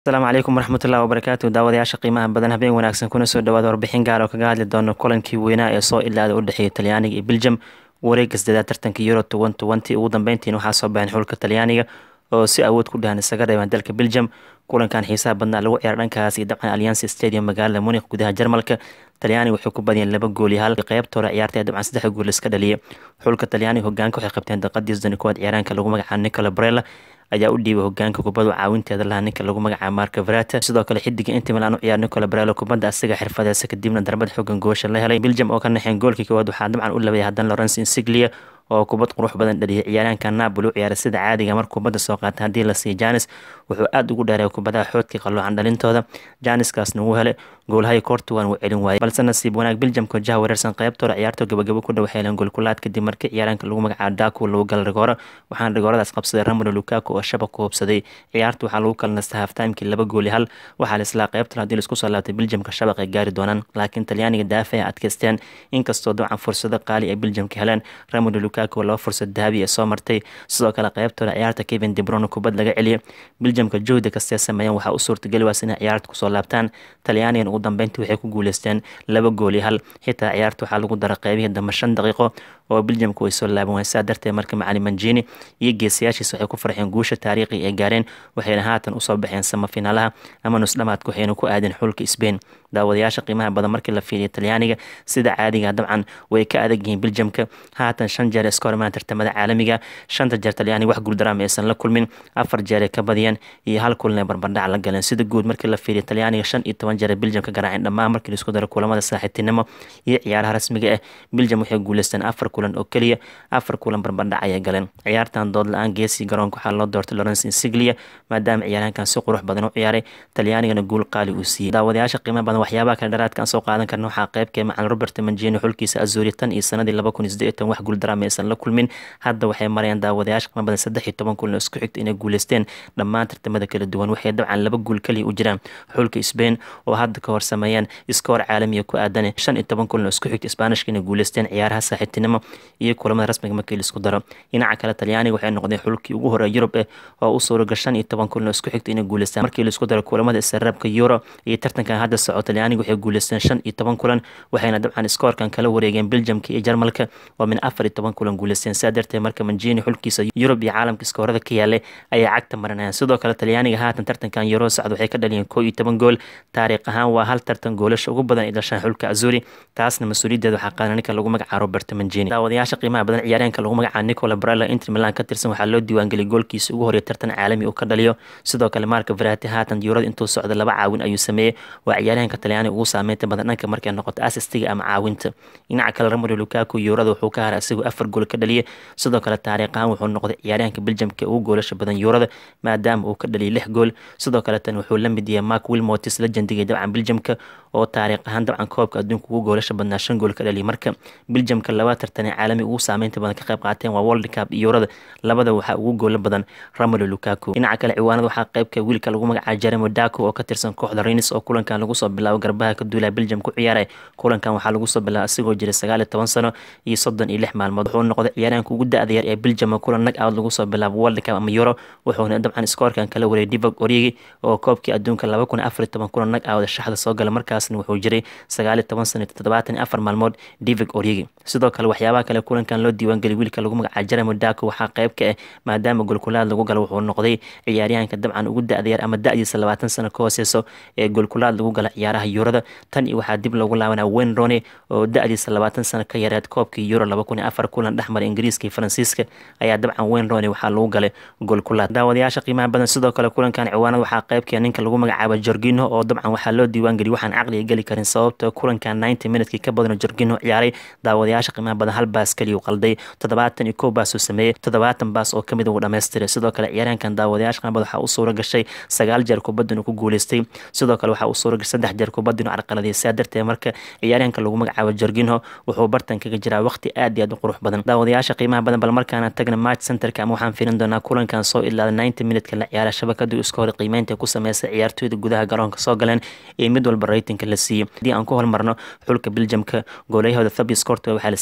asalaamu calaykum waraxmatullahi wabarakaatu daawadayaasha qiimaha badan habeen wanaagsan kuna soo dhawaada warbixin gaar oo kaga hadli doono kulankii weynaa ee soo ilaada u dhexeeya talyaaniga iyo beljum wareega sadeedaad tartanka euro toban tobantii ugu dambeyntiina waxaa soo baxeen xulka talyaaniga oo si awood ku dhahan isaga reebaan dalka beljum kulankan xiisaha badnaa lagu ciyaar dhankaas iyo dabcan allianc stadium magaalada munik gudaha jarmalka talyaaniga waxay ku badiyeen laba gool iyo hal qeybta hore ciyaarta dabcan saddex gool iska dhaliyay xulka talyaaniga hogaanka waxay qabteen daqadii sodon kowaad ciyaaraanka lagu magacaabo nicola brella ayaa u dhiibay hogaanka kubadda caawinteeda lahaa ninka lagu magacaabo marka verata sidoo kale xidiga inta milan u ciyaar nicola brelo kubadda asiga xirfadeesa kadibna darbad xoogan goosha la helay beljum oo ka naxeen goolkii koowaad waxaa dabcan u labayay haddana lawrence insiglia oo kubad qurux badan dhaliyay ciyaaraanka napoli u ciyaaray sida caadiga mar kubadda soo qaata haddii la siiyo janis wuxuu aada ugu dheereey kubadaha xoodkii qaloocan dhalintooda janiskaasna wuu helay goolhayi kortuwan wuu celin waayay balse nasiib wanaag beljamka jaha wareersan qeybtooda ciyaartoo gabagabo ku dhow heleen goolkulaad kadib markii ciyaaraanka lagu magacaabo daku lagu gala rigooro waxaana rigooradaas qabsaday ramolo lukaku oo shabaq ku hubsaday ciyaarta waxaa lagu kala nastay haftaimkii laba gool iyo hal waxaa la islaa qeybtan haddii laisku soo laabtay beljamka shabaq ay gaari doonaan laakiin talyaaniga daafa ay adkaysteen inkastoo dabcan fursado qaali ay beljamka heleen ramolo lukaku laba fursad dahabi ee soo martay sidoo kale qeybtooda ciyaarta kevin debron kubad laga celiyay beljamka jowda kastee sameeyeen waxaa u suurtageli waas inay ciyaarta kusoo laabtaan talyaanigan ugu dambeyntii waxay ku guuleysteen laba gool iyo hal xitaa ciyaarta waxaa lagu dara qeybihii dambe shan daqiiqo oo beljamka way soo laaban wayn saa darteed marka macalin manjini iyo geesayaashiisa waxay ku farxeen guusha taariikhi ay gaareen waxayna haatan usoo baxeen samafinaalaha ama nusdhamaadka waxayna ku aadeen xulka sbain daawadayaasha qiimaha badan markii la fiiriya talyaaniga sida caadiga dabcan way ka adag yihiin beljamka haatan shan jeer iska hormaan tartamada caalamiga shanta jeer talyaaniga wax guuldaraama aysan la kulmin afar jeer ay ka badiyeen iyo hal kulin ay barbardhac la galeen sida guud markii la fiiriya talyaaniga shan iyo toban jeer beljam ka garaaceen dhammaan markii laisku daro kulamada saaxiibtinimo iyo ciyaaraha rasmiga ah beljam waxay guuleysteen afar kulan oo keliya afar kulan barbardhac ayay galeen ciyaartan dood la-aan geesii garoonka waxaa loo doortay lawrence insiglia maadaama ciyaarahankan si qurux badan u ciyaaray talyaanigana guul qaali uu siiyey daawadayaasha qiimaha badan waxyaabaha kale dharaadka aan soo qaadan karna waxaa qeybkee macalin robert manjini xulkiisa azuri tan iyo sanadii laba kun iyo siddeed iyo toban wax guuldaraama aysan la kulmin hadda waxay marayaan daawadayaasha qiimaha badan saddex iyo toban kulan oo isku xigta inay guuleysteen dhammaan tartamada kala duwan waxay dabcan laba guul kaliya u jiraan xulka sbain oo hadda ka hor sameeyeen iskoor caalamiya ku aadane shan iyo toban kulan oo isku xigta isbaanishka inay guuleysteen ciyaaraha saaxiibtinimo iyo kulamada rasmiga markii laisku daro dhinaca kale talyaaniga waxay noqdeen xulkii ugu horeeya yurub eh oo u suuragal shan iyo toban kulan oo isku xigta inay guuleystaan markii laisku daro kulamada isreebka euro iyo tartankan hadda soco talyaaniga waxay guuleysteen shan iyo toban kulan waxayna dabcan iskoorkan kala wareegeen beljamka iyo jarmalka oo min afar iyo toban kulan guuleysteen saa darteed marka manjini xulkiisa yurub iyo caalamka iskoorada ka yaalay ayaa cagta marinayaan sidoo kale talyaaniga haatan tartankan euro socda waxay ka dhaliyeen koo iyo toban gool taariikh ahaan waa hal tartan goolasha ugu badan ay dhashaan xulka azuri taasna mas-uuliyaddeeda waxaa qaadan ninka lagu magacaabo robert manjini daawadayaasha qiimaha badan ciyaaryaanka lagu magacaabo nicola brella inter milan ka tirsan waxaa loo diiwaangeliyay goolkiisa ugu horeeya tartan caalami uu ka dhaliyo sidoo kale marka verati haatan yuurada intuu socda laba caawin ayuu sameeyey waa ciyaaryahanka talyaaniga ugu saameynta badan dhanka markay noqoto asistiga ama caawinta dhinaca kale ramolo lukaku yuurada wuxuu ka haray isagoo afar gool ka dhaliyay sidoo kale taariikh ahaan wuxuu noqday ciyaaryahanka beljamka ugu goolasha badan yuurada maadaama uu ka dhaliyay lix gool sidoo kale tan wuxuu la mid yahay mark wilmotis la jandigay dabcan beljamka oo taariikh ahaan dabcan koobka adduunka ugu goolasha badnaa shan gool ka dhaliyay marka beljamka laba tartanee caalami ugu saameynta badan ka qayb qaateen waa world cup iyo yuurada labada waxaa ugu goola badan ramolo lukaku dhinaca kale ciwaanada waxaa qeybka wiilka lagu magacaabo jeremo daco oo ka tirsan kooxda renis oo kulankan lagu soo bilaabo garbaha ka duulaa beljam ku ciyaaray kulankan waxaa lagu soo bilaaba asigoo jiray sagaal iyo toban sano iyo soddon iyo lix maalmood wuxuu noqday ciyaaryahanka ugu da-da yar ee beljam oo kulan nag out lagu soo bilaabo world cup ama euro wuxuuna dabcan iskoorkan kala wareeyay divog origi oo koobkii adduunka laba kun afar iyo toban kulan nag out shaxda soo gala markaasna wuxuu jiray sagaal iyo toban sano iyo toddobaatan iyo afar maalmood divog origi sidoo kale waxyaabaha kale kulankan loo diiwaangeliyay wiilka lagu magacaabo jeremo daco waxaa qeyb ka ah maadaama golkulaad lagu galo wuxuu noqday ciyaaryahanka dabcan ugu da-da yar ama da-diisa labaatan sano ka hooseyso ee golkulaad lagu gala ciyaaraha yuurada tan iyo waxaa dib loogu laabanaa wayne rone oo da-diisa labaatan sano ka yareed koobkii euro laba kun iyo afar kulan dhexmara ingiriiska iyo faransiiska ayaa dabcan wayne rone waxaa lagu galay golkulaad daawadayaasha qiimaha badan sidoo kale kulankan ciwaanada waxaa qeybkee ninka lagu magacaabo jorgino oo dabcan waxaa loo diiwaangeliyay waxaan caqliga geli karin sababta kulankan ninety minutkii ka badan jorgino ciyaaray daawadayaasha qiimaha badan hal baas keliya uu qalday toddobaatan iyo kow baas uu sameeyey toddobaatan baas oo kamid uu dhammaystiray sidoo kale ciyaaryahankan daawadayaasha qiimaha badan waxaa u suura gashay sagaal jeer kubadda inuu ku guuleystay sidoo kale waxaa u suura gashay saddex jeer kubadda inuu carqaladiyay saa darteed marka ciyaaryahanka lagu magacaabo jorginho wuxuu bartan kaga jiraa waqti aad iyo aad u qurux badan daawadayaasha qiimaha badan bal markaana tagna match centerka ama waxaan fiirin doonaa kulankan soo ilaada ninety minutka la ciyaara shabakadu iska hor qiimeynta ku sameysay ciyaartooyda gudaha garoonka soo galeen ee mid walba raytinka la siiyey haddii aan ku hormarno xulka beljamka goolayahooda thabi scorto waxaa la siiyey shan dhibic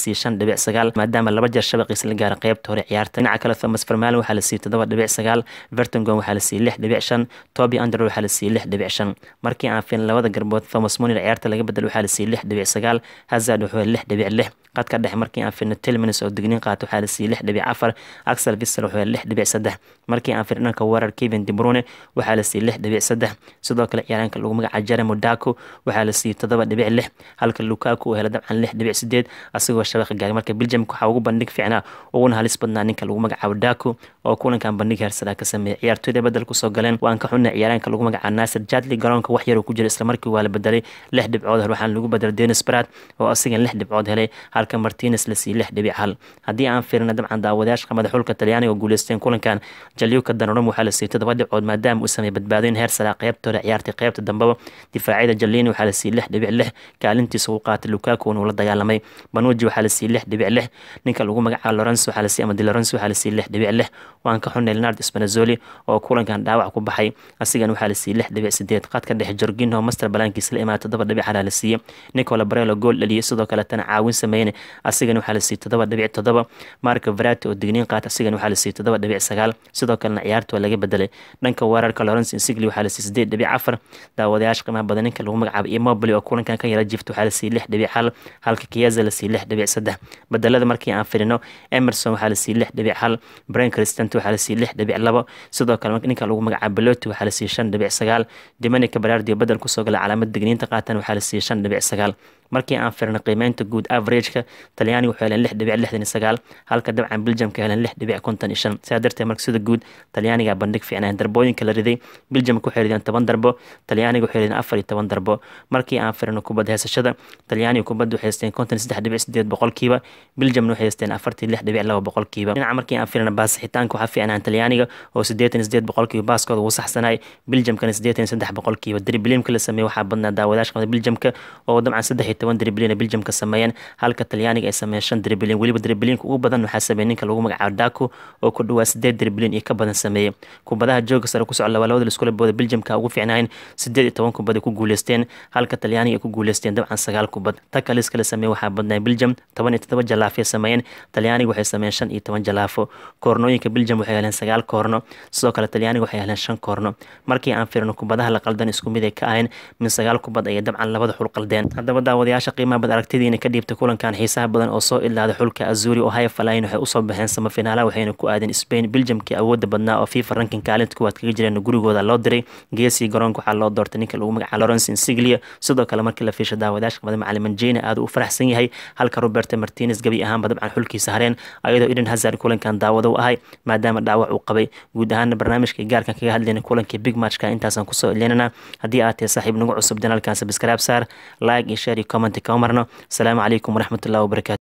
dhibic sagaal maadaama laba jeer shabaqiisa la gaara qeybta hore ciyaarta dhinaca kale thomas vermalen waxaa la siiyey toddoba dhibic sagaal vertongon waxaa la siiyey lix dhibic shan toby under waxaa la siiyey lix dhibic shan markii aan fiilin labada garbood thomas munir ciyaarta laga bedel waxaa la siiyey lix dhibic sagaal hazard wuxuu lix dhibic lix qadka dhexe markii aan fiirno tilminis oo digniin qaato waxaa la siiyey lix dhibic afar axel visel wuxuu lix dhibic saddex markii aan fiirno dhanka weerar kevin debrune waxaa la siiyey lix dhibic saddex sidoo kale ciyaaraanka lagu magaca jeremo daco waxaa la siiyey toddoba dhibic lix halka lukaku uu helay dabcan lix dhibic sideed asagoo shabaqa gaagay marka belgiumka waxaa ugu bandhig fiicnaa uguna halis badnaa ninka lagu magacaabo daco oo kulankan bandhig heersadaa ka sameeyay ciyaartooyda bedel kusoo galeen waan ka xunnay ciyaaraanka lagu magacaabo nasir jadli garoonka wax yaruu ku jira islamarkii waa la bedelay lix dhibcood hel waxaana lagu bedelay denis brat oo asigan lix dhibcood helay halka martines la siiyey lix dhibic hal haddii aan fiirina dabcan daawadayaasha qamada xulka talyaaniga oo guuleysteen kulankan jalyuka danorum waxaa la siiyey toddoba dhibcood maadaama uu sameeyey badbaadooyin heer saraa qeybtooda ciyaartay qeybta dambeba difaacyada jalini waxaa la siiyey lix dhibic lix kaalintiisa uu qaatay lukaku uu la dagaalamay banuji waxaa la siiyey lix dhibic lix ninka lagu magacaabo lorenzo waxaa la siiyey ama di lorenzo waxaa la siiyey lix dhibic lix waan ka xunnay leonard spanazoli oo kulankan dhaawac ku baxay asigan waxaa la siiyey lix dhibic sideed qadka dhexe jorginho master balaankiisa la imaada toddoba dhibic halaa la siiyey nicola barelo gool dhaliyey sidoo kaletana caawin sameeyne asigan waxaa la siiyey toddoba dhibic toddoba marka verati oo digniin qaata asigan waxaa la siiyey toddoba dhibic sagaal sidoo kalena ciyaarta waa laga bedelay dhanka weerarka lawrence insigli waxaa la siiyey sideed dhibic afar daawadayaasha qiimaha badan ninka lagu magacaabo immobile oo kulankan ka yara jifta waxaa la siiyey lix dhibic hal halka kiyaza la siiyey lix dhibic saddex bedelada markii aan firino emerson waxaa la siiyey lix dhibic hal brain cristant waxaa la siiyey lix dhibic labo sidoo kale ninka lagu magacaabo beloti waxaa la siiyey shan dhibic sagaal dominica barardio bedel kusoo gala calaamad digniinta qaatan waxaa la siiyey shan dhibic sagaal markii aan firno qiimeynta guud averageka talyaaniga wuxuu heleen lix dhibic lixdan iyo sagaal halka dabcan belgiumka heleen lix dhibic konton iyo shan sidaa darteed marka sida guud talyaaniga bandhig fiicnaan darbooyinka la riday belgiumka waxay rideen toban darbo talyaaniga waxay rideen afar iyo toban darbo markii aan firno kubad heesashada talyaaniga kubadda waxay haysteen konton iyo saddex dhibic sideed boqolkiiba belgiumna waxay haysteen afartii lix dhibic laba boqolkiiba dhinaca markii aan firno baasixitaanka waxaa fiicnaan talyaaniga oo siddeetan iyo sideed boqolkiiba baaskooda uu saxsanay belgiumkana siddeetan iyo saddex boqolkiiba dribliimka la sameeyey waxaa badnaa daawadaasha qamada belgiumka oo dabcan saddex iyo toban driblin belgiumka sameeyeen halka talyaaniga ay sameeyeen shan driblin weliba dribliinka ugu badan waxaa sameeyey ninka lagu magacaabo daco oo ku dhawaa sideed driblin iyo ka badan sameeyey kubadaha jooga sare ku socda labada liskula booda belgiumka ugu fiicnaayeen sideed iyo toban kubad ay ku guuleysteen halka talyaaniga ay ku guuleysteen dabcan sagaal kubad taka liska la sameeyey waxaa badnaa belgium toban iyo todoba jalaafay sameeyeen talyaaniga waxay sameeyeen shan iyo toban jalaafo koornooyinka belgium waxay heleen sagaal koorno sidoo kale talyaaniga waxay heleen shan koorno markii aan firno kubadaha la qaldan isku mid ay ka ahayn min sagaal kubad ayay dabcan labada xul qaldeen haddaba daawadayaasha qiimaha bad aragtidiina ka dhiibtay kulankan xiisaha badan oo soo ilaaday xulka azuri oo haya falayn waxay usoo baxeen samafinaalaha waxayna ku aadeen spain belgiumkii awoodda badnaa oo fifa rankin kaalinta kuwaad kaga jireen gurigooda loo diray geesii garoonka waxaa loo doortay ninka lagu magacaabo lawrence insiglia sidoo kale markii la fiisha daawadayaasha qabada macaliman jena aad u faraxsan yahay halka robert martinez gebi ahaanba dabcan xulkiisa hareen ayadoo eden hazard kulankan daawado u ahay maadaama dhaawac uu qabay guud ahaana barnaamijkai gaarkan kaga hadlayna kulankii big matchka intaasaan kusoo ilinana haddii aad tahay saaxiib nagu cusub janaalkan sabskraib saar like iyo share iyo comment kama marno asalaamu calaykum waraxmatullahi wabarakatu